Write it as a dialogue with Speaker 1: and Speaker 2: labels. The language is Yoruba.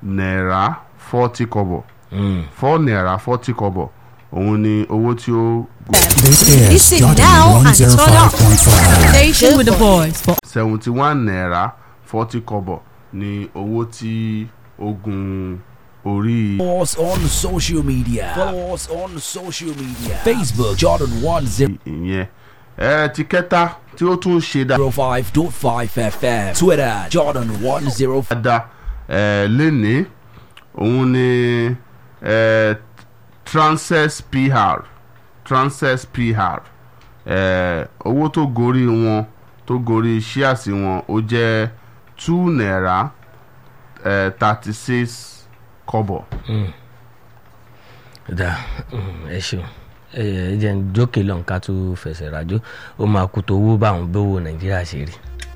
Speaker 1: naira forty kọ́bọ̀
Speaker 2: Mm.
Speaker 1: four naira forty kọ́bọ̀ òun ni owó tí ó
Speaker 3: This is
Speaker 4: Listen
Speaker 3: Jordan
Speaker 4: now and turn up.
Speaker 3: 105.5.
Speaker 4: Station with the boys for
Speaker 1: seventy one naira forty kọ́bọ̀ ni owó tí ó gun orí
Speaker 5: Follow us on social media. Follow us on social media. Facebook Jordan
Speaker 1: ìyẹn ẹ ti kẹta tí ó tún ṣe
Speaker 5: 105.5 FM. Twitter Jordan 105.
Speaker 1: dáadáa ẹ lénìí òun ni ẹ transess pr transess pr ẹ owó tó gorí wọn tó gorí ṣíàsì wọn ó jẹ́ two naira thirty six kọ́bọ̀.
Speaker 2: da mm, ẹ ṣeun ẹ ẹ jẹ́ ń jókè lọ́n ká tó fẹsẹ̀ rájò ó máa kú tó owó báwọn bówó nàìjíríà ṣe rí.